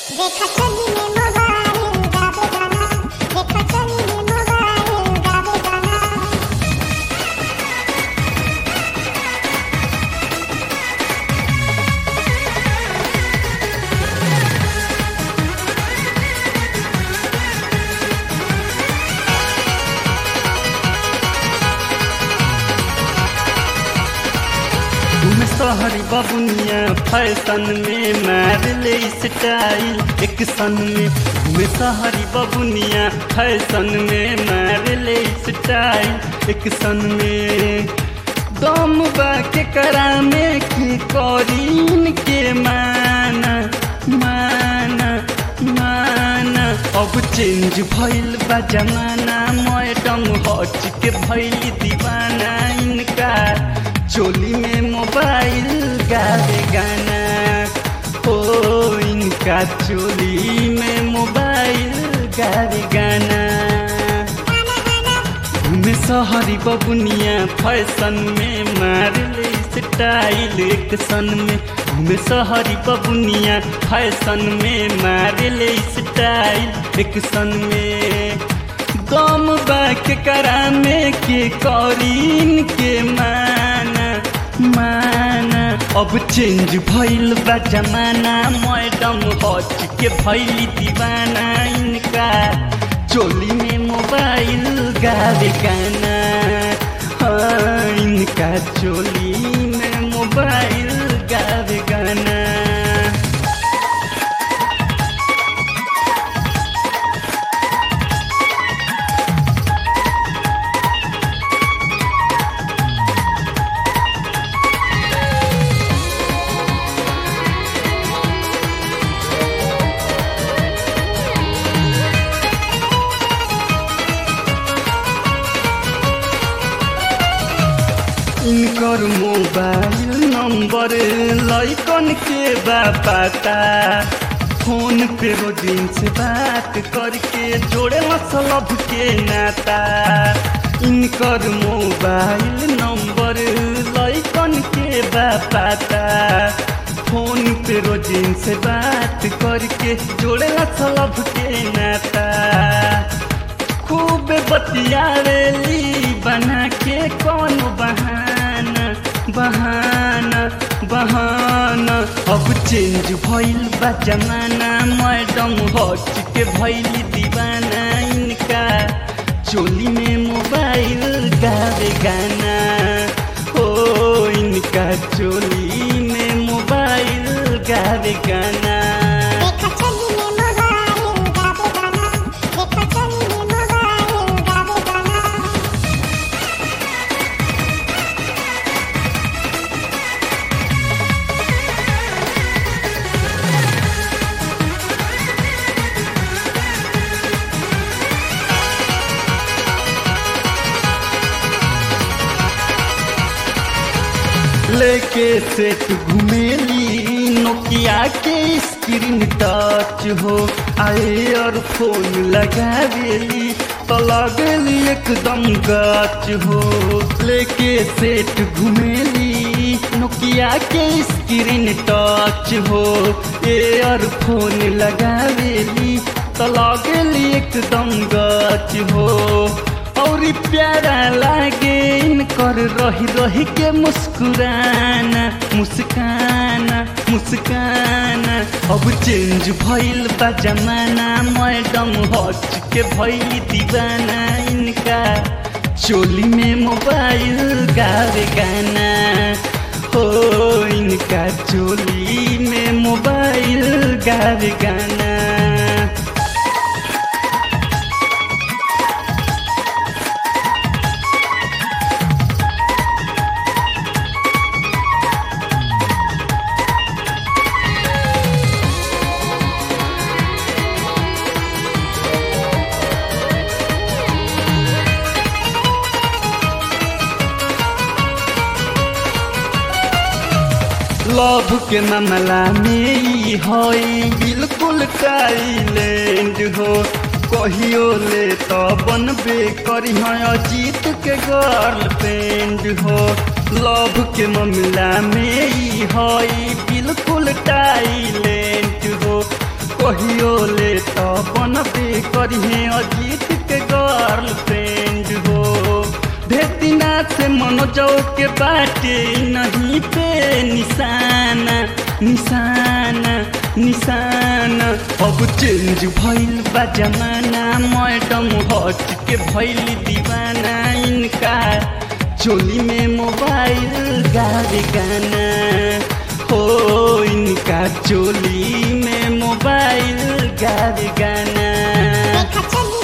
देखा चली में मोबाइल गावे गाना देखा चली में मोबाइल गावे गाना तुम सहरी बबुनिया फैशन में मार ले स्टाइल एक सन में तुम सहरी बबुनिया फैशन में मार ले स्टाइल एक सन में दम बा के करा में की करीन के माना माना माना अब चेंज भइल बा जमाना मैडम हट के भइल दीवाना इनका चोली में मोबाइल गावे गाना ओ इनका चोली में मोबाइल गावे गाना घूमे सहरी बबुनिया फैशन में मार ले स्टाइल एक सन में घूमे सहरी बबुनिया फैशन में मार ले स्टाइल एक सन में दम बाक करा में के करीन के माना माना अब चेंज भइल बा जमाना मैडम हट के भइली दीवाना इनका चोली में मोबाइल गावे गाना हाँ इनका चोली में मोबाइल गावे गाना इनकर मोबाइल नंबर लैकन के बा पता फोन पे रोजिन से बात करके जोड़े मतलब के नाता इनकर मोबाइल नंबर लैकन के बा पता फोन पे रोजिन से बात करके जोड़े मतलब के नाता खूब बतियावेली बना के कौन बहाना बहाना बहाना अब चेंज भइल बा जमाना मैडम हट के भइल दीवाना इनका चोली में मोबाइल गावे गाना ओ इनका चोली में मोबाइल गावे गाना देखा चली में मोबाइल गावे गाना देखा चली में मोबाइल गावे गाना लेके सेट घुमेली नोकिया के स्क्रीन टच हो आए और फोन लगावेली तो लगेली एकदम गच हो लेके सेट घुमेली नोकिया के स्क्रीन टच हो एयर फोन लगावेली तो लगेली एकदम गच हो और प्यारा लागे इनकर रही रही के मुस्कुराना मुस्काना मुस्काना अब चेंज भइल बा जमाना मैडम हट के भइल दीवाना इनका चोली में मोबाइल गावे गाना हो इनका चोली में मोबाइल गावे गाना लव के मामला में ई हई बिल्कुल टाइलेंड हो कहियो ले तो बनबे करी अजीत के गर्लफ्रेंड हो लव के मामला में ई हई बिल्कुल टाइलेंट हो कहियो ले तो बनबे करिहे अजीत के गर्ल फ्रेंड हो भेतिना से मनोजो के बाटे नहीं पे निशाना निशाना निशाना अब चेंज भइल बा जमाना मैडम हट के भइल दीवाना इनका चोली में मोबाइल गावे गाना हो इनका चोली में मोबाइल गावे गाना देखा चली